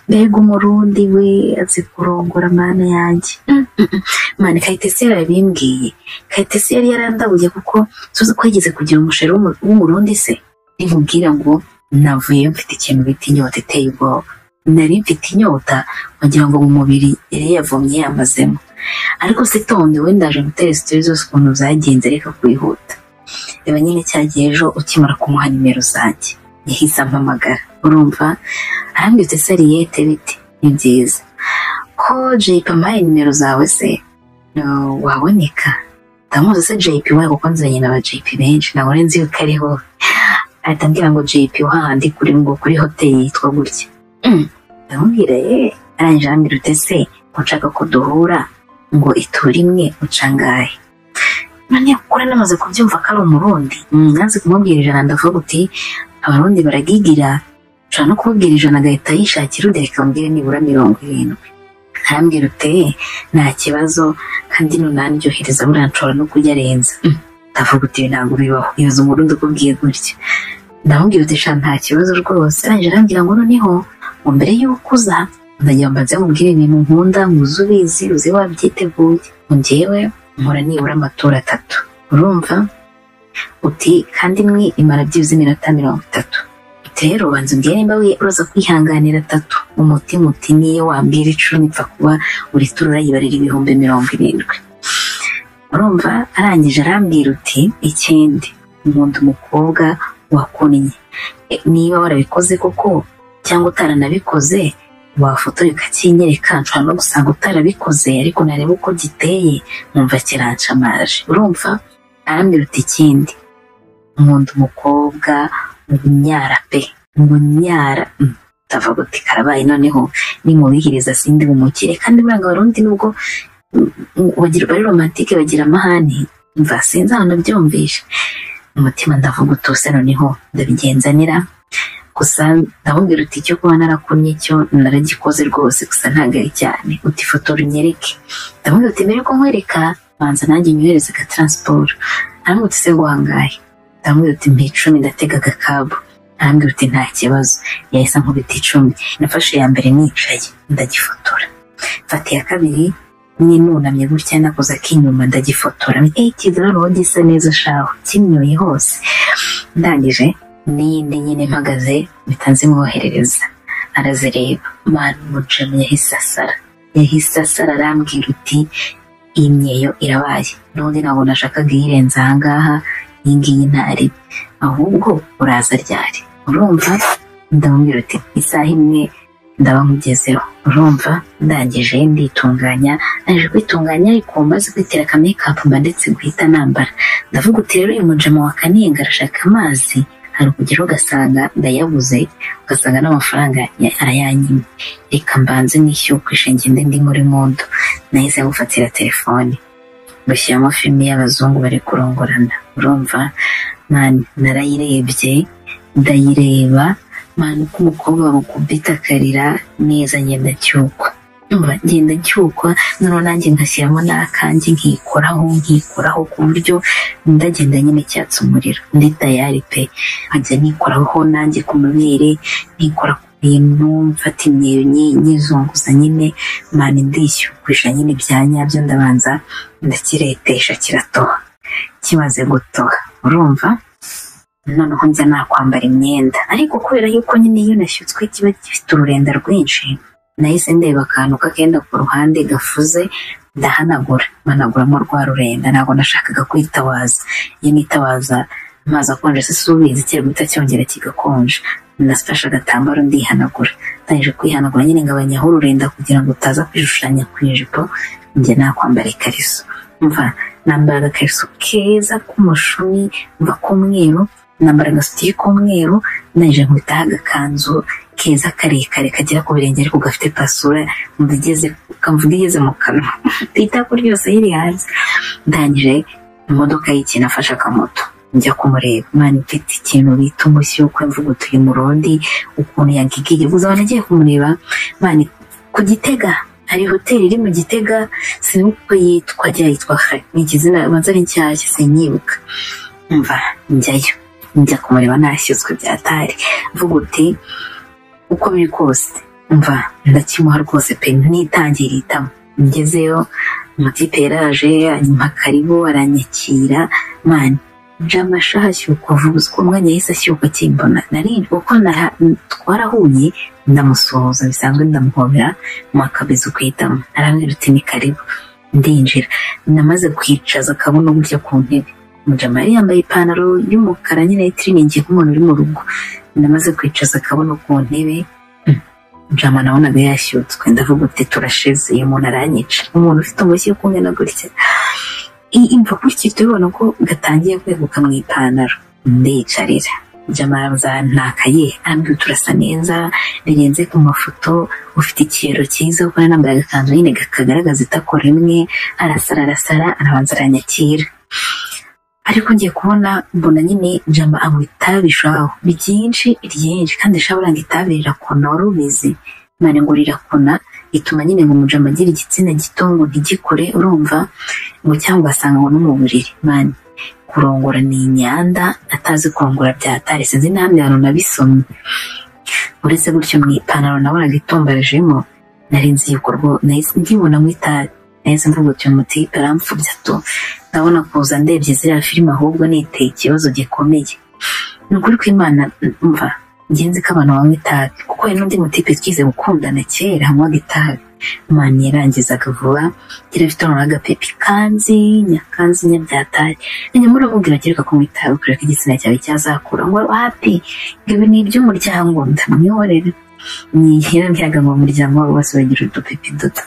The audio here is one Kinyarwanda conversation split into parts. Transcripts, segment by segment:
mbega umurundi we azi kurongora mana yanjye mani kayitesi yarabimbwiye kayitesi yari yarandabuye kuko tuzi ko yigeze kugira umusheri w'umurundi se nkubwira ngo navuyeyo mfite ikintu bita inyota iteye ubwoba nari mfite inyota wagira ngo mu mubiri yari yavomye yamazemo ariko se tonde we ndaje gutera sitori zose ukuntu zagenze reka kwihuta reba nyine cyagiye ejo ukimara kumuha nimero zanjye yahise ampamagara urumva arambwitse sariyete bite ni byiza ko jeyipi ampaye nimero zawe se waboneka ndamuzi se jeyipi we kuko nzanye n'aba jeyipi benshi ntabwo nzi yuko ariho ahita ambwira ngo jeyipi hahandi kuri ngo kuri hoteli yitwa gutya ndamubwira ye arangije arambwira ute se nshaka ko duhura ngo iture imwe ucangaye none kuri namaze kubyumva ko ari umurundi nanze kumubwira ijana ndavuga uti abarundi baragigira ushobora no kumubwira ijana agahita yishakira undi reka mbwire nibura mirongo irindwi arambwira ute nta kibazo kandi n'umunani ryohereza buriya nshobora no kujya arenza ndavuga uti ibi ntabwo bibaho ibaza umurundi ukubwiye gutya ndamubwira uti sha nta kibazo rwose arangije arambwira ngo noneho ngo mbere y'uko uza ndagira mbanze mubwire ibintu nkunda nguze ubizi uzi wabyiteguye njyewe nkora nibura amatora atatu urumva uti kandi imwe imara byibuze iminota mirongo itatu rero banza umbwire nimba uraza kwihanganira atatu umutima uti niyo wambwira icumi ipfa kuba buri turu urayibarira ibihumbi mirongo irindwi urumva arangije arambwira uti ikindi nkunda umukobwa wakunnye niba warabikoze koko cyangwa utaranabikoze wafotora ukakinyereka nshobora no gusanga utarabikoze ariko nareba uko giteye nkumva kirancamaje urumva arambwira uti ikindi nkunda umukobwa ubunyara pe ubunyara ndavuga uti karabaye noneho nimubihiriza sindi bumukire kandi buranga abarundi nubwo bari romantike bagira amahane mva sinzi ahantu nabyumvishe umutima ndavuga utuse noneho ndabigenzanira gusa ndamubwira uti icyo kuba narakumye cyo naragikoze rwose gusa ntabwo ari cyane uti ifoto runyereke ndamubwira uti mbere ko nkwereka banza nanjye nyohereze ka taransiporo ntabwo utise guhangaye ndamubwira uti mpa icumi ndatega agakabu arambwira uti nta kibazo yahise nkubita icumi nafashe iya mbere nicaye ndagifotora mfata iya kabiri ninunamye gutya nakoze ak'inyuma ndagifotora ekiza noneho gisa neza shaho kimyoye hose ndangije n'iyindi nyine mpagaze mpita nzimwoherereza arazireba mani umucamo yahise asara yahise asara arambwira uti imyeyo irabaye n'undi ntabwo nashakaga iyirenza ahangaha iyi ngiyi ntari ahubwo uraza ryari urumva ndamubwira uti isaha imwe ndaba nkugezeho urumva ndangije nditunganya naje kwitunganya ariko maze kwitera aka mekapu mba ndetse guhita nambara ndavuga uti rero uyu mujama wa kanenga arashaka amazi hari ukugera ugasanga ndayabuze ugasanga n'amafaranga arayanyimye reka mbanze nishyuye kwishingira indi ndi muri mundu nahise ngufatira telefoni bashyiramo filime y'abazungu bari kurongorana urumva mani narayirebye ndayireba mani uko umukobwa bakubita akarira neza ngenda cyukwa ngenda cyukwa noneho nanjye ngashyiramo n'akanjye nkikoraho nkikoraho ku buryo ndagenda nyine cyatse umuriro ndi tayari pe nkajya nikoraho nanjye ku mabere nikora ku bintu mfata imyeyo nyizunguza nyine mani ndishyukwisha nyine ibya nyabyo ndabanza ndakiretesha kiratoha kimaze gutoha urumva noneho njya nakwambara imyenda ariko kubera yuko nyine iyo nashyutswe kiba gifite ururenda rwinshi nahise ndeba akantu kagenda ku ruhande gafuze ndahanagura mpanaguramo rwa rurenda ntabwo nashakaga kwitawaza iyo nitawaza amazi akonje se subizi guhita cyongera kigakonja nafashe agatambaro ndihanagura ntangije kwihanagura nyine ngabanyaho ururenda kugira ngo utaza kwishushanya ku ijipo njye nakwambara ikariso mva nambara agakariso keza k'umushumi mva k'umweru nambara agasutiye k'umweru nangije nkubitaho agakanzu keza karekare kagera ku birenge ariko gafite pasura kamvuga igeze mu kanwa itako ryose riri hanze ndangije imodoka y'ikintu afashe akamoto njya kumureba mani mfite ikintu bita umushyi wo kwemvuga utuye murundi ukuntu yagigiye gusa abantu agiye kumureba mani ku gitega hari hoteli iri mu gitega sinibuka uko yitwa rya yitwa hari ni ikizina banza ari nshyashya sinyibuka mva njyayo njya kumureba ntashyutswe byatari mvuga uti uko biri kose mva ndakimuha rwose pe ntitangira itama ngezeyo amatipe yaraje anyuma karibu aranyakira mani jamasha hashyuka vuba uko umwanya yahise ashyuka akimbona narinjye kuko twarahuye ndamusuhuza bisanzwe ndamuhobera mwakabizi kwitamo arambwira uti ni karibu ndinjira namaze kwicaza akabona uburyo ku ntebe mujamari yambaye ipantaro y'umukara nyine y'itiriningi nk'umuntu uri mu rugo namaze kwicaza akabona ku ntebe jama nabonaga yashyutswe ndavuga uti turashize uyu muntu aranyica umuntu ufite umushyi wo kumwe na gutya imva gutya turabona ko gatangiye kweguka mu ipantaro ndiyicarira jamaza ntakaye arambwira turasa neza birenze ku mafoto ufite ikirero cyiza kuko yari yambaye agakanzu nyine kagaragaza itako rimwe arasara arasara arabanza aranyakira ariko ngiye kubona mbona nyine jama anywa itabi shaho ryinshi ryinshi kandi shabora ngo itabi rirakona wari ubizi mane ngo rirakona ituma nyine ngo umujama agira igitsina gito ngo ntigikore urumva ngo cyangwa ugasanga ngo no mu buriri mane kurongora ni inyanda atazi kurongora byatare sinzi nta myaro nabisomye uretse gutyo mu ipantaro nabonaga itombajemo nari nzi yuko rwo nahise nkibona mu itabi nahise mvuga uti umutipe aramfubya tu ndabona kuza ndebye ziriya filime ahubwo niteye ikibazo gikomeye ni ukuri kw'imana mva ngenzi ko abantu banywa itabi kuko hari n'undi mutipe twize gukundana kera anywaga itabi mani yarangizaga vuba yari afite noneho agapepi kanzi nyakanzi nyabyatari nyuma muramubwira ati reka kunywa itabi kureba ko igitsina cyawe cyazakura ngo hapi ibi ni iby'umuryango ndamwihorere nihirambiraga mu muryango wabo bose bagira udupepi duto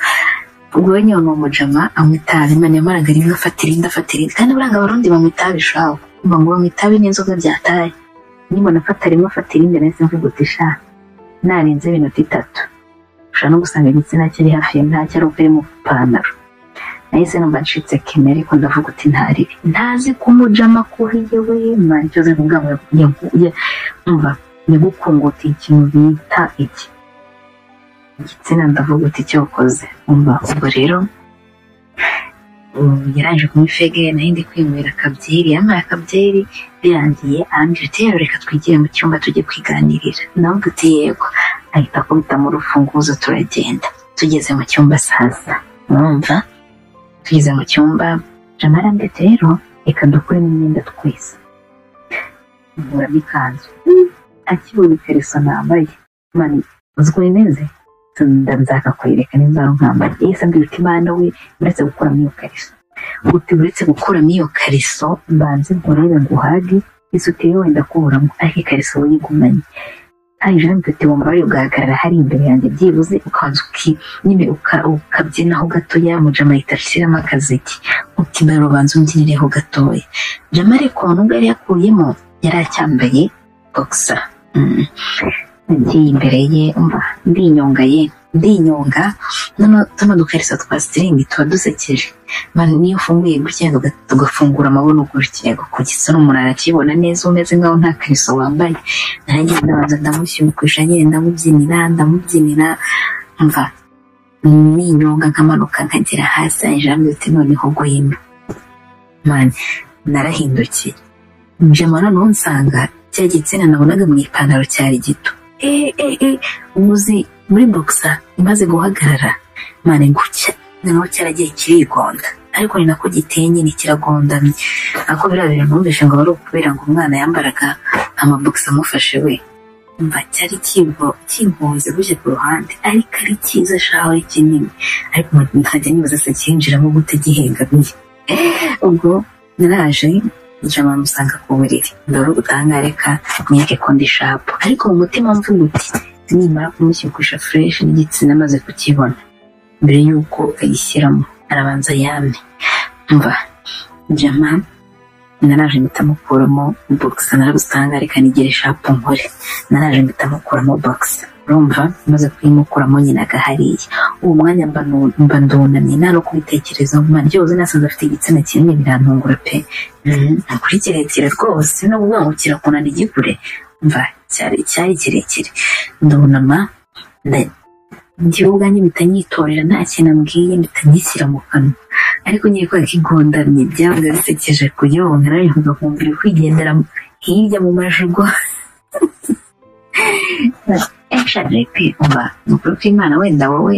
ubwo we nyine ni umujama anywa itabi mani yamaraga rimwe afata irindi afata irindi kandi buranga abarundi banywa itabi shaho umva ngo banywa itabi n'inzoga byataye nimba afata rimwe afata irindi nahise mvuga uti sha narenze iminota itatu ushobora no gusanga igitsina kiri hafi ya ntacyo ari uko iri mu ipantaro nahise numva ncitse kene ariko ndavuga uti ntaribi ntazi kumujama kuhiye we mani cyoze kuvuga ngo yaguye umva yagukungutiye ikintu bita iki igitsina ndavuga uti cyokoze umva ubwo rero yaranje kunywa ifege nayo ndi kwinywera akabyeri yambaye akabyeri birangiye arambwira ati rero reka twigire mu cyumba tujye kwiganirira nawe uti yego ahita akubitamo urufunguzo turagenda tugeze mu cyumba sasa mwumva tugeze mu cyumba jamara ndetse rero reka dukuremo imyenda twese nkuramo ikanzu akibonye ikariso nambaye mani uzi uko bimeze ndabizaka kwereka nimba nkambaye yahise ambwira uti mana we uretse gukuramo iyo kariso uti uretse gukuramo iyo kariso mbanze nkurebe nguhage ese uteye wenda kuburamo ariko ikariso uyigumanye kandi jean uti wumva wari kugaragara hari imbere yanjye byibuze ukanza uki nyine ukabyinaho gatoya mujama ahita ashyiramo akaziki uti mbere ubanza umbyinereho gatoya jama ariko nubwo yari yakuyemo yari acyambaye bogisa ngiye imbere ye umva ndinyonga ye ndinyonga tuno dukariso twa sitiringi tuba dusekeje niyo ufunguye gutya tugafungura amaboko gutya kugisa n'umuntu arakibona neza umeze nkaho nta kariso wambaye nanjye ndabanza ndamushyukwisha nyine ndamubyinira ndamubyinira mva ninyonga nkamanuka nkagera hasi ayijambo uti noneho gwino mani narahindukiye njema noneho nsanga cya gitsina nabonaga mu ipantaro cyari gito eee eee uzi muri bogisa imaze guhagarara mane gutya noneho cyaragiye kirigonda ariko ni nako giteye nyine kiragondamye ako biriya bintu numvise ngo wari ukubera ngo umwana yambaraga amabogisi amufashe we mba cyari kigonze gutya ku ruhande ariko ari cyiza shaho ari kinini ariko nkajya nibaza se cyinjiramo gute gihengamiye ubwo naraje njama musanga ku buriri ndavuga utangareka mweke ko ndi shapu ariko mu mutima mvuga uti nimara kumushyukusha fureshi n'igitsina amaze kukibona mbere y'uko ayishyiramo arabanza yame mva jama naraje mpita mukuramo bogisa naragusangarika nigere shapu nkore naraje mpita mukuramo bogisa urumva maze kuyimukuramo nyine agahariye uwo mwanya mba ndunamye nta no kubitekerezaho mwana ryoze nasanze afite igitsina kinini birantungura pe ni ukuri kirekire rwose no kuvuga ngo kirakunana igikure mva cyari cyari kirekire ndunama njyewe ubwanjye mpita nyitorera nta kintu ambwiye mpita nyishyira mu kanwa ariko ngiye kubera ko igondamye byabaga bisekeje kuyonga narivuga kumva iri kwigendera hirya mu majugwa eshadari pe umva ni ukuri kw'imana wenda wowe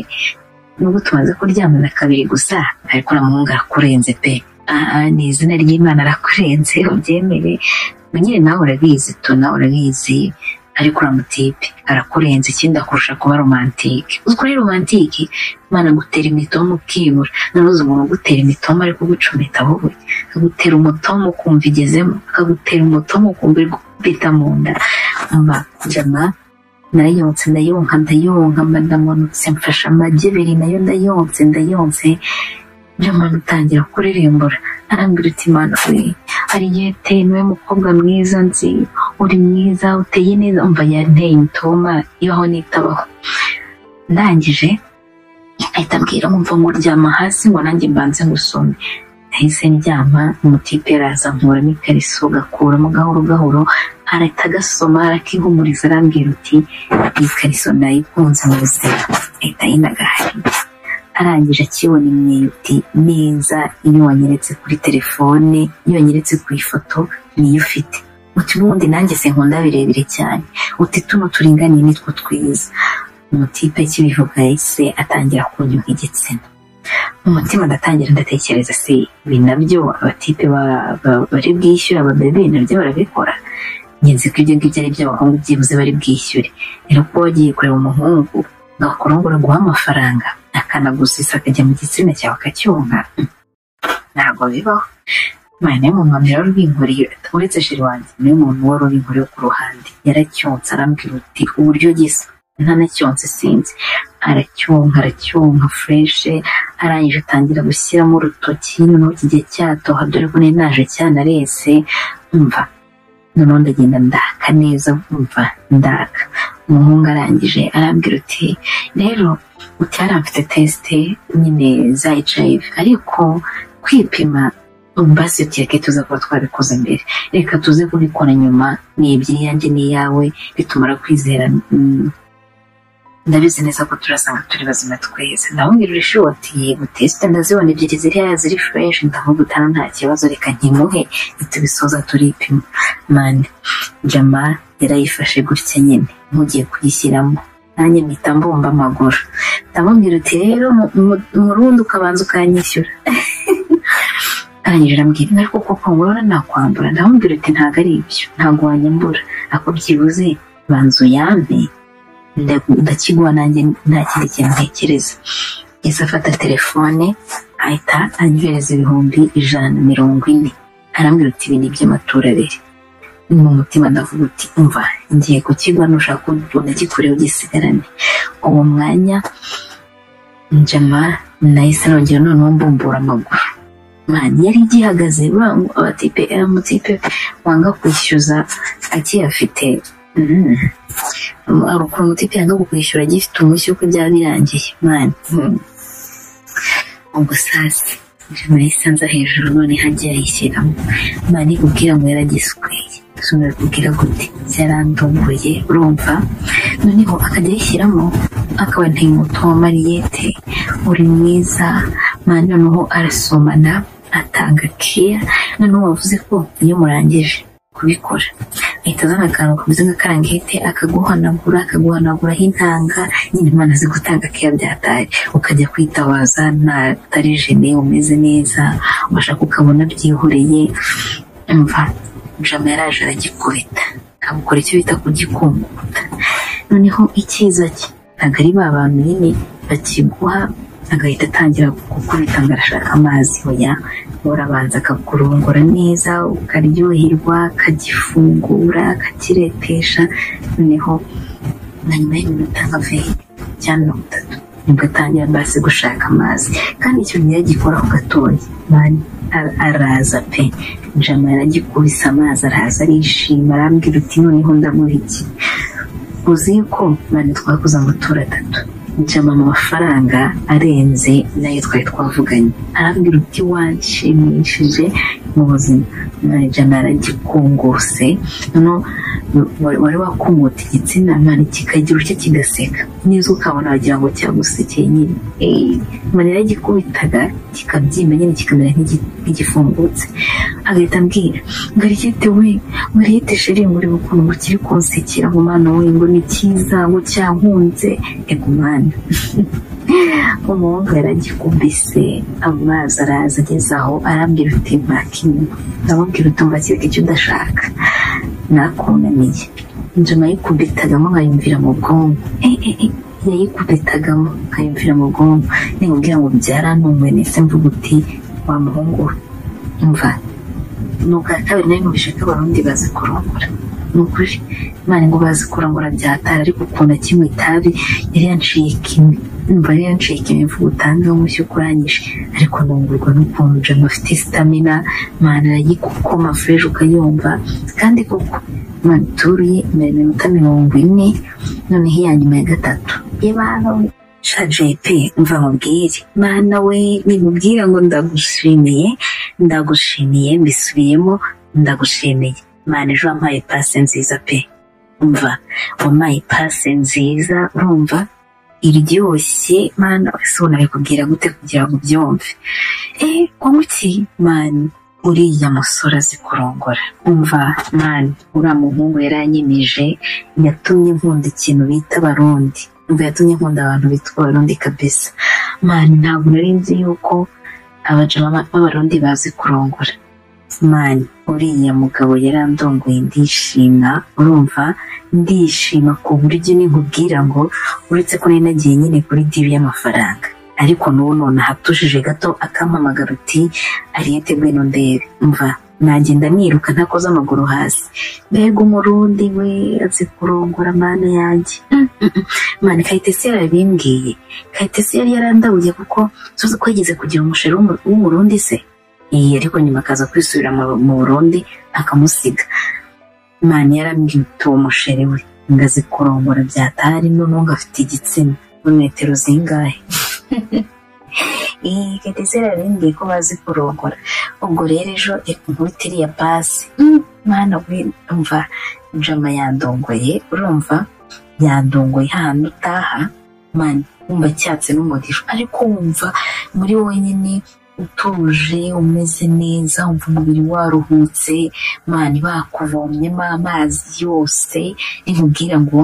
nubwo tumaze kuryamana kabiri gusa ariko uriya muhungu arakurenze pe aha ni izina ry'imana arakurenze ubyemere nyine nawe urabizi tu nawe urabizi ariko uramutipe arakurenze ikindi akurusha kuba romantike uzi ko ari romantike imana agutera imitomo ukibura ntuzi umuntu ugutera imitomo ari kugucumita wowe akagutera umutomo ukumva igezemo akagutera umutomo ukumva iri gukubita mu nda mba jama narayonse ndayonka ndayonka mba ndamanutse mfashe amagi abiri nayo ndayonse ndayonse jama ntangira kuririmbura arambwira uti mana we hari igihe teye niwe mukobwa mwiza nzi uri mwiza uteye neza umva yanteye imitoma ibaho n'itabaho ndangije ahita ambwira umva ngo ryama hasi ngo nanjye mbanze ngusome nahise ndyama umutipe araza nkuramo ikariso gakuramo gahoro gahoro arahita agasoma arakihumuriza arambwira uti iyi kariso nayikunze mu buzima ahita yinagahari arangije akibona imyuti neza iyo wanyeretse kuri telefone iyo wanyeretse ku ifoto niyo ufite uti ubundi nanjye se nkunda birebire cyane uti tuno turinganiye nitwo twiza umutipe kibivuga yahise atangira kunywa nk'igitsina mu mutima ndatangira ndatekereza se ibi nabyo abatipe ba- ba- bari bwishyura ababebe nabyo barabikora ngenzi ko ibyo ngibyo ari by'abahungu byibuze bari bwishyure rero kuba wagiye kureba umuhungu ngakurongora guha amafaranga akanagusisa akajya mu gitsina cyawe akacyonka mm, ntabwo bibaho imana y'umuntu wamera rw'inkoreye uretse shiri wanjye niwe muntu wari uri inkoreye ku ruhande yaracyonsa arambwira uti uburyo gisa ntanacyonse sinzi aracyonka aracyonka fureshe arangije atangira gushyiramo urutoki noneho kigiye cyatoha dore ko nari naje cyanarese umva noneho ndagenda ndaka neza umva ndaka umuhungu arangije arambwira uti rero uti hariya mfite tesite nyine za HIV ariko kwipima basi tureke tuze kuba twabikoze mbere reka tuze kubikora nyuma ni iby'iyanjye n'iyawe bitumara kwizera mm, ndabizi neza ko turasanga turi bazima twese ndamubwira uri shoti yego tesite ndazibona ebyiri ziri hariya ziri fureshi ndavuga utana nta kibazo reka nkimuhe nitubisoza turipima mani jama yarayifashe gutya nyine nkugiye kuyishyiramo nanjye mpita mbumba amaguru ndamubwira uti rero mu- mu- murundi ukabanza ukanyishyura arangije arambwira inka ariko koko ngorora nakwambura ndamubwira uti ntabwo ari ibyo ntabwo wanyambura ako byibuze banza uyampe nda- ndakiguha nanjye nta kindi kintu ntekereza yahise afata telefone ahita anyohereza ibihumbi ijana na mirongo ine arambwira uti ibi ni iby'amaturo abiri mu mutima ndavuga uti umva ngiye kukigwa nushaka unagikureho gisigarane uwo mwanya njama nahise nongera noneho mbumbura amaguru mani yari igihagaze bangu abatipe amutipe wanga kwishyuza akiyafite mm arukura umutipe yanga kukwishyura agifite umushyi uko byaba birangiye mani ubwo sasi ijana yisanza hejuru none hagiye ayishyiramo mani kubwira ngo yaragisweye sumira kubwira gute yarandunguye urumva noneho akajya ayishyiramo akaba nteye umuti wa mariyete uri mwiza mani noneho arasomana atanga keya noneho wavuze ko iyo murangije kubikora ahita azana akantu kameze nk'akarangete akaguhanagura akaguhanaguraho intanga nyine imana azi gutanga keya byatari ukajya kwitabaza ntatari jene umeze neza ubashaka ukabona byihoreye umva jama yaraje aragikubita akagukora icyo bita kugikunguta noneho icyiza cye ntabwo ari ba bantu nyine bakiguha agahita atangira gukubita ngo arashaka amazi oya urabanza akakurongora neza ukaryoherwa akagifungura akakiretesha noneho na nyuma y'iminota nka veyi cyangwa mirongo itatu nibwo atangira basi gushaka amazi kandi icyo gihe agikora ku gatoya mani ar- araza pe njama yaragikubise amazi araza arishima arambwira uti noneho ndaguha iki uzi ko mani twakoze amatora atatu njama mu mafaranga arenze nayo twari twavuganye arambwira uti wanshimishije mu buzima ijana yaragikunguse noneho wari wakumute igitsina mwana kikagira ucyo kigaseka neza ukabona wagira ngo cyagusekeye nyine mwana yaragikubitaga kikabyimba nyine kikamera nk'igifungutse agahita ambwira ngo ariyete we muriyete sheri muri ukuntu ngo kiri kunsekera ngo mwana we ngo ni cyiza ngo cyankunze ego mwana umuhungu yaragikubise amazi araza ageze aho arambwira uti mpaka inyuma ndamubwira utumva kireke icyo udashaka nakunaniye inzu nayikubitagamo nkayumvira mu bwonko yayikubitagamo nkayumvira mu bwonko nimubwira ngo byarantunguye ndetse mvuga uti wa muhungu umva ni ubwa kabiri nawe mubishe ko abarundi bazi kurongora ni ukuri imana ngo bazi kurongora byatara ariko ukuntu kimwe itabi yari yanciye kimwe numva rero ncika imivugo utanze w'umushyi ukurangije ariko ntungurwa n'ukuntu jama afite sitamina mwana arayikukoma fureje ukayumva kandi koko mwana uturuye imbere minota mirongo ine noneho iya nyuma ya gatatu y'abantu shajepe mva mubwire mwana we nimubwira ngo ndagushimiye ndagushimiye mbisubiyemo ndagushimiye mwana ejo wampaye pase nziza pe umva wampaye pase nziza urumva iryoshye mana wese ubona kubwira gute kugira ngo ubyumve eee kuki mani uriya musore azi kurongora umva mani uriya muhungu yaranyemeje yatumye nkunda ikintu bita abarundi umva yatumye nkunda abantu bitwa abarundi kabisa mani ntabwo nari nzi yuko abajama b'abarundi bazi kurongora mani uriya mugabo yarandongoye ndishima urumva ndishima ku buryo nikubwira ngo uretse ko nari nagiye nyine kuri dibi y'amafaranga ariko n'ubu none ahatujije gato akampamagara uti ariyete ngwino ndebe mva nagenda niruka ntakoze amaguru hasi mbega umurundi we azi kurongora mana yanjye mani kayitesi yarabimbwiye kayitesi yari yarandabuye kuko tuzi ko yigeze kugira umusheri w'umurundi se iyi ariko nyuma akaza kwisubira mu burundi akamusiga mani yarambwita uwo musheri we ngo azi kurongora byatari n'ubu afite igitsina muri metero zingahe iyi katese yarimbwiye ko bazi kurongora ubwo rero ejo reka nkubite iriya pasi mwana we umva jama yandongoye urumva yandongoye hahandi utaha mani wumva cyatse n'umugisha ariko wumva muri wenyine utuje umeze neza wumva umubiri waruhutse mani bakuvomyemo amazi yose nimubwira ngo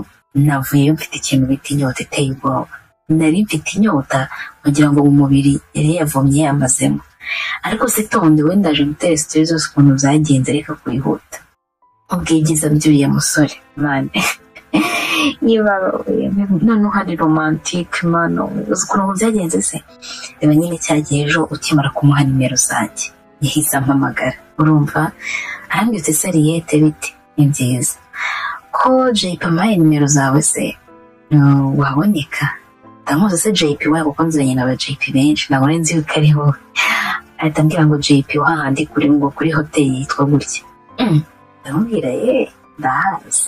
navuyeyo mfite ikintu bita inyota iteye ubwoba nari mfite inyota kugira ngo umubiri yari yavomye yamazemo ariko se tonde wenda aje gutera sitori zose ukuntu byagenze reka kwihuta ubwigiza by'uriya musore mani niba noneho hari romantike mano uzi ukuntu byagenze se reba nyine cyagiye ejo ukimara kumuha nimero zanjye yahise ampamagara urumva arambwira sariyete biti ni byiza ko jeyipe ampaye nimero zawe se waboneka ndamuzi se jeyipe we kuko nziranye na ba jeyipe benshi ntabwo nari nzi yuko ari wowe ahita ambwira ngo jeyipe wahandi kuri ngo kuri hoteli yitwa gutya ndamubwira ye ndahazi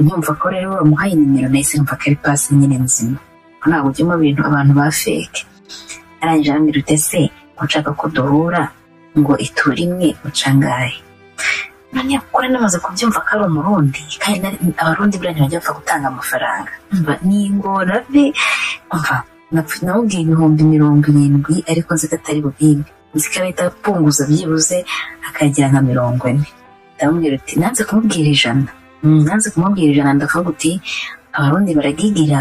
nkumva ko rero wamuhaye nimero nahise nkumva ko ari pasi nyine nzima ko ntabwo ujyamo ibintu abantu ba feke arangije arambwira ute se ushaka ko duhura ngo itura imwe ucangaye noneho kuri namaze kubyumva ko ari umurundi kandi abarundi buriya bajya bapfa gutanga amafaranga mva ningora be mva nawubwiye ibihumbi mirongo irindwi ariko nzi ko atari bubimbi nzi ko ahita apunguza byibuze akagira nka mirongo ine ndamubwira uti nanze kumubwira ijana nanze kumubwira ijana ndavuga uti abarundi baragigira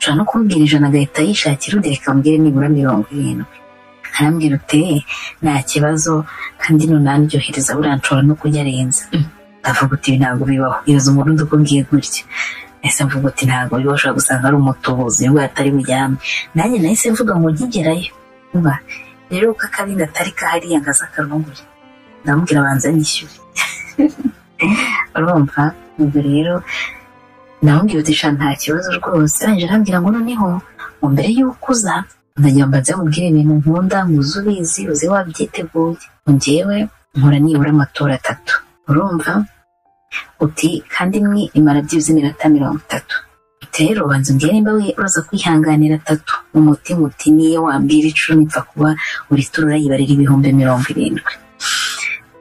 ushobora no kumubwira ijana agahita yishakira undi reka mbwire nibura mirongo irindwi arambwira uti nta kibazo kandi nunaryohereza buriya nshobora no kunyarenza ndavuga uti ntabwo bibaho yoza umurundi ukubwiye gutya ese mvuga uti ntabwo bibaho ushobora gusanga ari umutubuzi nubwo atari bujyame nanjye nahise mvuga ngo nkigerayo uba rero uko akabi gatari kahariya ngaza akarungure ndamubwira banza nyishyure urumva ubwo rero namubwira uti nta kibazo rwose arangije arambwira ngo noneho mu mbere y'uko uza ndagira ngo mbanze mubwire ibintu nkunda nkuze ubizi uze wabyiteguye ngewe nkora nibura amatora atatu urumva uti kandi imwe imara byibuze iminota mirongo itatu rero banza umbwire nimba uraza kwihanganira atatu mu mutima uti niyo wambwira icumi ipfa kuba buri turu urayibarira ibihumbi mirongo irindwi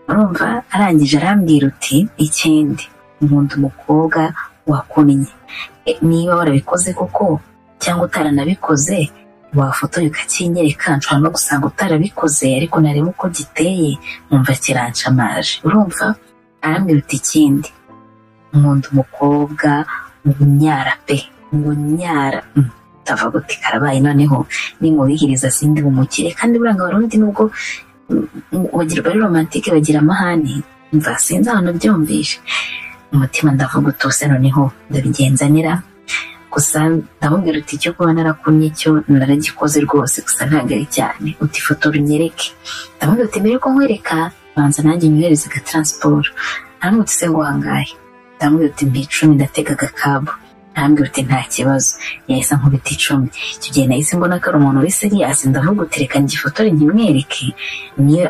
urumva arangije arambwira uti ikindi nkunda umukobwa wakunnye niba warabikoze koko cyangwa utaranabikoze wafotoye ukakinyereka nshobora no gusanga utarabikoze ariko nareba uko giteye nkumva kiranshamaje urumva arambwira uti ikindi nkunda umukobwa umunyara pe umunyara utava gute karabaye noneho nimubihiriza sindi bumukire kandi buranga abarundi nubwo bagira bari romantike bagira amahane mva sinzi ahantu byumvishe umutima ndavuga utuse noneho ndabigenzanira gusa ndamubwira uti icyo kuba narakumye cyo naragikoze rwose gusa ntabwo ari cyane uti ifoto runyereke ndamubwira uti mbere ko nkwereka banza nanjye nyohereze ka taransiporo ntaramutse se ngo hangahe ndamubwira uti mbi icumi ndatega agakabo ntambwira uti nta kibazo yahise nkubita icumi icyo gihe nahise mbona ko ari umuntu uri seriyasi ndavuga uti reka ngifotore nkimwereke niyo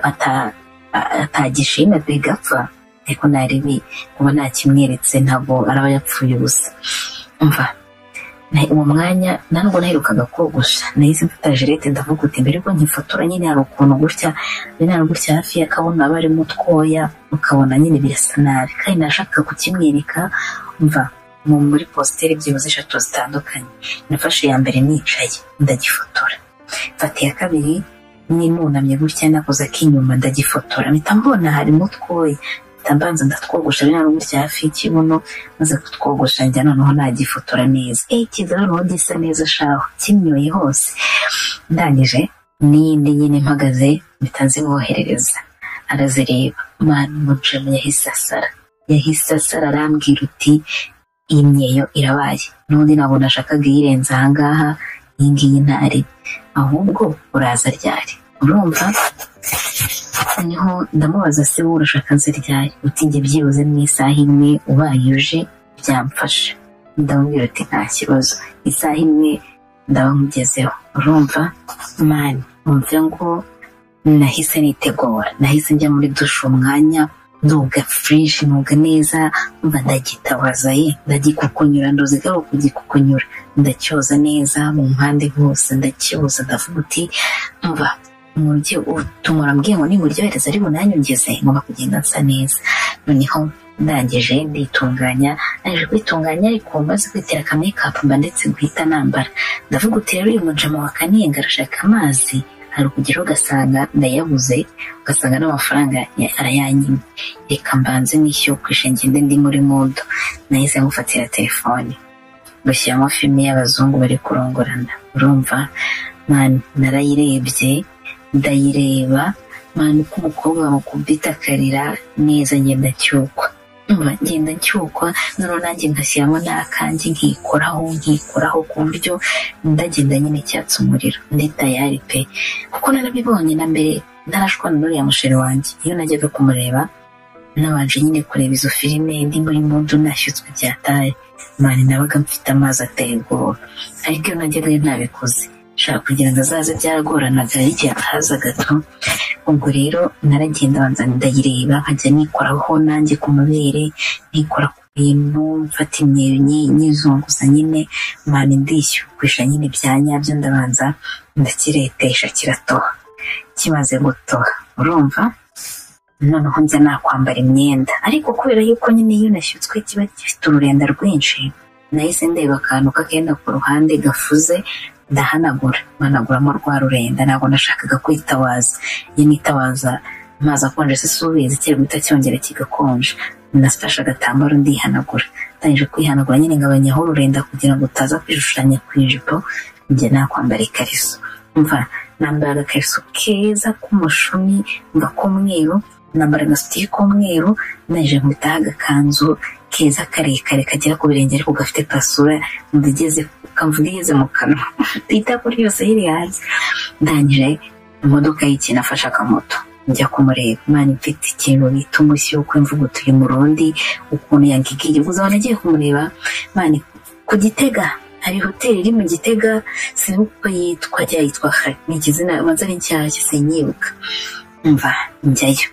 atagishima bigapfa ariko naribi kuba nakimweretse ntabwo araba yapfuye ubusa mva uwo mwanya nubwo naherukaga kogosha nahise mfata jirete ndavuga uti mbere ko nkifotora nyine hari ukuntu gutya nyine hari gutya hafi y'akabona aba arimo utwoya ukabona nyine birasa nabi kandi nashakaga kukimwereka mva muri positeri byibuze eshatu zitandukanye nafashe iya mbere nicaye ndagifotora mfata iya kabiri nimwunamye gutya nakoze ak'inyuma ndagifotora mpita mbona harimo utwoya mbanza ndatwogosha bino ari gutya hafi y'ikibuno maze kutwogosha njya noneho nagifotora neza eyi kiza noneho gisa neza shaho kimyoye hose ndangije n'iyindi nyine mpagaze mpita nzimwoherereza arazireba mwana umucemu yahise asara yahise asara arambwira uti iyi myeyo irabaye n'undi ntabwo nashakaga iyirenza aha ngaha iyi ngiyi ntari ahubwo uraza ryari urumva niho ndamubaza se wowe urashaka nzi ryari utinge byibuze mu isaha imwe ubaye uje byamfasha ndamubwira uti nta kibazo isaha imwe ndaba nkugezeho urumva mani wumva ngo nahise nitegura nahise njya muri dushe umwanya nduga fureshi ntuga neza mba ndagitabaza ye ndagikukunyura nduzigaho kugikukunyura ndacyoza neza mu mpande hose ndacyoza ndavuga uti mba umujyi utumura mbwiye ngo nimuryohereza ari bunanyongeze ngomba kugenda nsa neza noneho ndangije nditunganya naje kwitunganya ariko maze kwitera ka mekapu mba ndetse guhita nambara ndavuga uti rero uyu mujama wa kanenga arashaka amazi hari ukugeraho ugasanga ndayabuze ugasanga n'amafaranga arayanyimye reka mbanze n'ishyo kwishengende ndi muri mudo nahise ngufatira telefone gushyiramo filime y'abazungu bari kurongorana urumva narayirebye ndayireba mpamvu uko umukobwa bamukubita akarira neza ngenda cyukwa ngenda cyukwa noneho nanjye ngashyiramo n'akanjye nkikoraho nkikoraho ku buryo ndagenda nyine cyatse umuriro ndi tayari pe kuko narabibonye na mbere ntarashwana n'uriya musheri wanjye iyo najyaga kumureba nabanje nyine kureba izo filime ndi muri mudu nashyutswe byataye mani nabaga mfite amazi ateye ubwoba ariko iyo najyaga yo ntabikoze nshaka kugira ngo azaze byaragoranaga igihe ataza gato ubwo rero naragenda abanza ndayireba nkajya nikoraho nanjye ku mabere nikora ku bintu mfata imyeyo nyizunguza nyine mpamvu ndishyurisha nyine ibya nyabyo ndabanza ndakiretesha kiratoha kimaze gutoha urumva noneho njya nakwambara imyenda ariko kubera yuko nyine iyo nashyutswe kiba gifite ururenda rwinshi nahise ndeba akantu kakenda ku ruhande gafuze ndahanagura mpanaguramo rwa rurenda ntabwo nashakaga kwitawaza iyo nitawaza amazi akonje se subizi guhita cyongera kigakonje nafashe agatambaro ndihanagura ndangije kwihanagura nyine ngabanyaho ururenda kugira ngo utaza kwishushanya ku ijipo njye nakwambara ikariso mva nambara agakariso keza k'umushumi mva k'umweru nambara agasutiye k'umweru ndangije nkubitaho agakanzu keza karekare kagera ku birenge ariko gafite pasura ndageze kamvuga igeze mu kanwa itako ryose riri hanze ndangije imodoka y'ikina afashe akamoto njya kumureba mani mfite ikintu bita umushyi wo kwimvuga utuye murundi ukuntu yangigiye gusa abantu agiye kumureba mani ku gitega hari hoteli iri mu gitega sinzi uko yitwa ryayitwa hari ni ikizina banza ni nshyashya sinyibuka mva njyayo